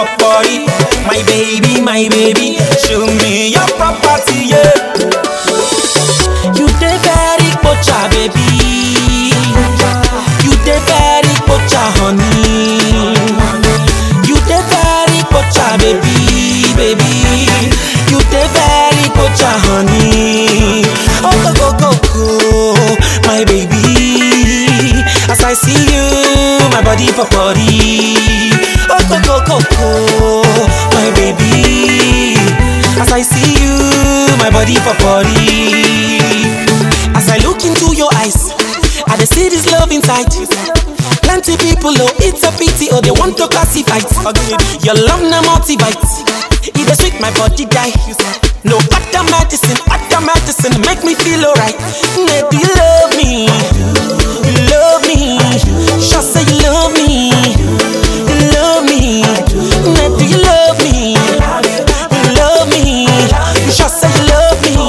body. My baby, my baby, show me your property, yeah. You dey very pocha, baby. You dey very pocha, honey. You dey very pocha, baby, baby. You dey very pocha, honey. Oh go go go go, my baby. As I see you, my body for body. Oh go go go go, my baby. As I see you, my body for body. As I look into your eyes, I dey see this love inside. Plenty people, oh, it's a pity, oh, they want to classify it. Your love na multivite. It dey sweet my body die. No other medicine, other medicine make me feel alright. Nay, do you love me? You love me? Sure say you love me. You love me? Nay, do you love me? You love me? You sure say you love me?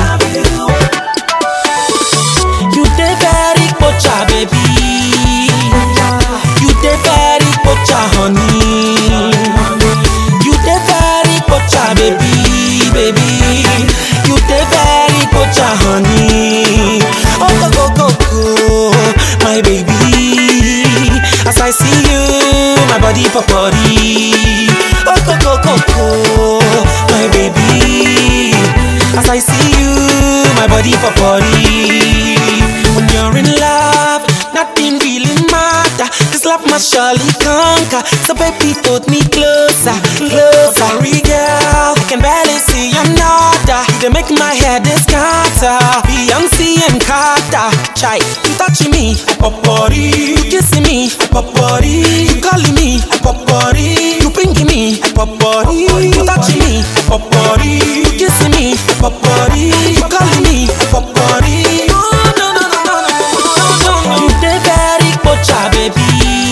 You dey very pocha, baby. You dey very pocha, honey. You dey very pocha, baby, baby. You dey very pocha, honey. Oh go go go go, my baby. As I see you, my body for body. Oh go go go go, my baby. As I see you, my body for body. When you're in love, nothing really matter. This love must surely conquer. So baby, put me closer, closer. Sorry, girl, I can barely see another. They make my head scatter. Beyonce and Carter, chai, you touching me, I pop body. You kissing me, I pop body. You calling me, I pop body. You pinking me, I pop body. You touching me, I pop body. You kissing me, I pop body. You calling me, I pop body. No, no, no, no, no, no, no, no. You dey very pocha, baby.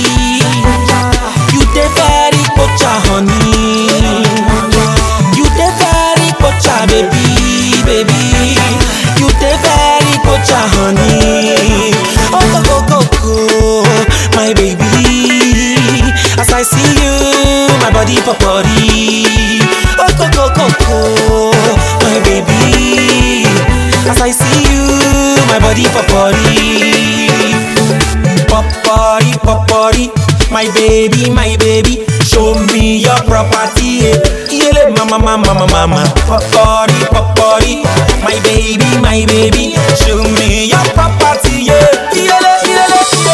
You dey very pocha, honey. You dey very pocha, baby, baby. You dey very pocha, honey. Oh go go go go, my baby. As I see you, my body for body. Oh go go go go, my baby. As I see you, my body for body. Pop body, pop body, my baby, my baby. Show me your property, yeah. Yele, mama, mama, mama, mama. Pop body, pop body, my baby, my baby. Show me your property, yeah. Yele, yele,